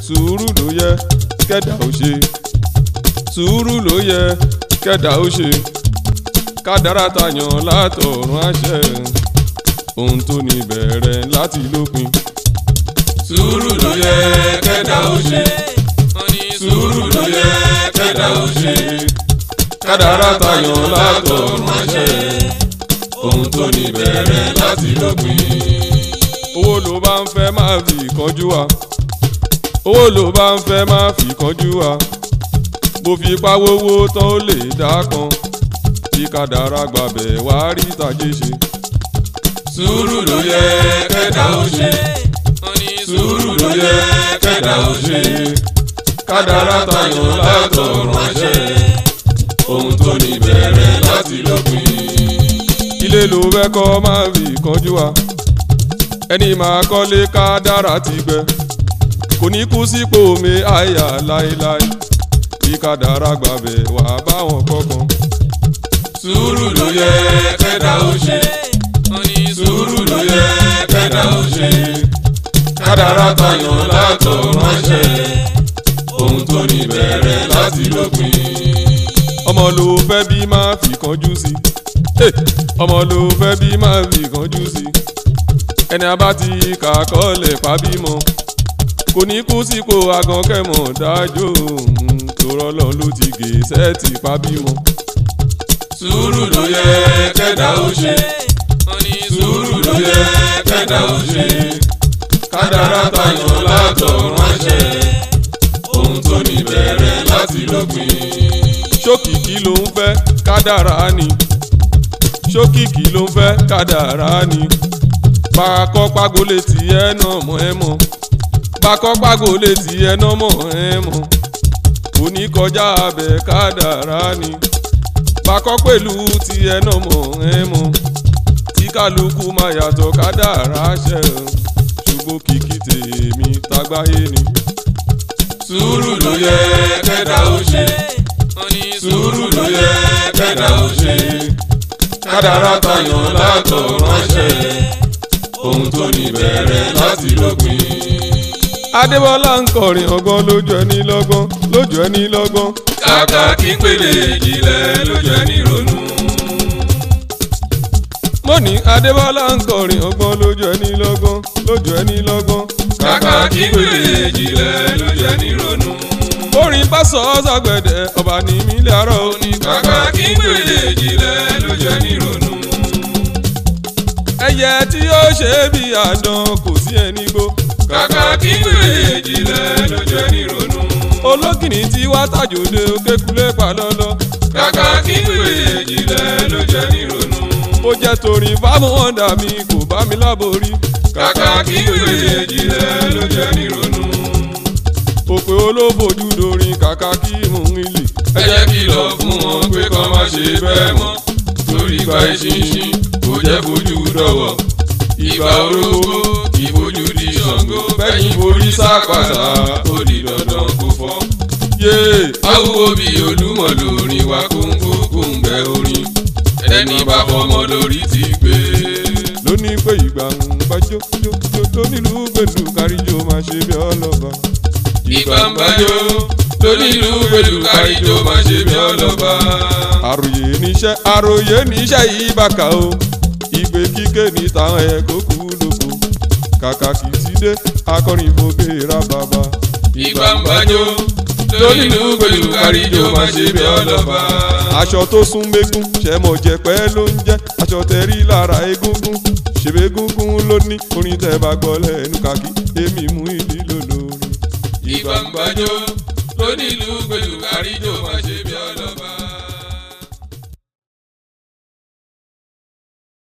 sùúrù ló yẹ kẹ́dà ó ṣe sùúrù ló yẹ kẹ́dà ó ṣe kádàrá tayàn látọ̀run àṣẹ ohun tó ní bẹ̀rẹ̀ láti lópin sùúrù ló yẹ kẹ́dà ó ṣe sùúrù ló yẹ kẹ́dà ó ṣe kádàrá tayàn látọ̀run àṣẹ ohun tó ní bẹ̀rẹ̀ láti lópin. owó ló bá ń fẹ́ máa fi kánjú wa owó ló bá ń fẹ́ máa fi kánjú wa bó fi pawówó tán ó lè dá kan bí kádàrá gbàbẹ̀ wá rí tàjé ṣe sùúrù ló yẹ kẹ́dà ó ṣe sùúrù ló yẹ kẹ́dà ó ṣe kádàrá tayàn látọ̀run àṣẹ ohun tó ní bẹ̀rẹ̀ láti lópin. ilé ló fẹ́ kọ́ máa fi kánjú wa ẹni máa kọ́lé kádàrá ti gbẹ kò ní kú sípò mi àyà láéláé bí kádàrá gbàbẹ̀ wá báwọn kọ̀ọ̀kan sùúrù ló yẹ kẹ́dà ó ṣe sùúrù ló yẹ kẹ́dà ó ṣe kádàrá tayàn látọ̀run àṣẹ ohun tó ní bẹ̀rẹ̀ láti lópin. ọmọ ló fẹ́ bí máa fi kánjú sí Eh, ọmọ ló fẹ́ bí máa fi kánjú sí ẹni a bá ti kà kọ́lẹ̀ pàbímọ kò ní kú sípò agankẹ́mọ̀ dájò tòrọ́ lọ ló ti gé sẹ́ẹ̀tì pàbímọ. sùúrù ló yẹ kẹ́dà ó ṣe sùúrù ló yẹ kẹ́dà ó ṣe kádàrá tayàn látọ̀run àṣẹ ohun tó ní bẹ̀rẹ̀ láti lópin. ṣókìkí ló ń fẹ́ kádàrá ni ṣókìkí ló ń fẹ́ kádàrá ni bàkọ́ pàgólé tiẹ̀ náà mọ̀ ẹ́ mọ̀ bàkọ́ pàgólé tiẹ̀ náà mọ̀ ẹ́ mọ̀ oníkọjá abẹ kádàrá ni bàkọ́ pẹ̀lú tiẹ̀ náà mọ̀ ẹ́ mọ̀ tí kálukú máa yàtọ̀ kádàrá ṣẹ ṣùgbọ́n kìkì tèmi tágbáyé ni. sùúrù ló yẹ kẹ́dà ó ṣe sùúrù ló yẹ kẹ́dà ó ṣe kádàrá tayàn látọ̀run àṣẹ ohun tó ní bẹ̀rẹ̀ láti lópin. adébọ́lá ń kọrin ọgbọ́n lójú ẹni lọ́gbọ́n lójú ẹni lọ́gbọ́n. kàkà kí pèlè ìjìnlẹ̀ ló jẹ́ nírònú. mo ní adébọ́lá ń kọrin ọgbọ́n lójú ẹni lọ́gbọ́n lójú ẹni lọ́gbọ́n. kàkà kí pèlè ìjìnlẹ̀ ló jẹ́ nírònú. orin bá sọ ọ́ sàgbẹ̀dẹ̀ ọba ní mílẹ̀ àárọ̀ òní. kàkà kí pèlè ìjìnlẹ̀ ló jẹ́ nírònú. ẹyẹ tí ó ṣe bí àdán kò sí ẹni gbó. kàkà kí pèlè ìjìnlẹ̀ ló jẹ́ nírònú. olókìní tí wá tàjòdè kékulé palọ́lọ́. kàkà kí pèlè ìjìnlẹ̀ ló jẹ́ nírònú. ó jẹ́ torí fámú ọ̀dà mi kò bá mi láborí. kàkà kí pèlè ìjìnlẹ̀ ló jẹ́ nírònú. òpè olóbojú dorin kàkà kí mò ń ilé. ẹ jẹ́ kìlọ̀ fún wọn pé kán má ṣe bẹ́ẹ̀ mọ́ torí ìgbà ìṣinṣin kò jẹ́ fojú dọ̀wọ̀ ìgbà orógbó ìbojú di ṣàngó bẹ́yìn borí sápàtà ó di dandan kó fọ́. yéé awúwo bí olúmọ̀ lórin wa kóńgó kóńgbẹ orin ẹni bá fọmọ lórí ti gbé. lóní pé ìgbà ń bá jójójó tó nílùú gbèlú káríjó máa ṣe bí ọlọ́ba. ìgbà ń bájọ́ lónílùú pẹ̀lú káríjó máa ṣe bí ọlọ́ba. àròyé níṣẹ́ àròyé níṣẹ́ yìí bàkà o ìgbé kíké ní táwọn ẹ̀ kó kú lóko kàkà kì í ti dé akọrin ìfòkè ra bàbá. ìgbà ń bájọ́ lónílùú pẹ̀lú káríjó máa ṣe bí ọlọ́ba. aṣọ tó sún mégún ṣẹmọ jẹpẹ ló ń jẹ aṣọ tẹrí lára egúngún ṣèbé gúngún ló ní orin tẹ bá gbọ́ lẹ́nu kàkí èmi mú ìdí lólórí. ìgbà ń bájọ́ lónílùú pẹ̀lú káríjó máa ṣe bí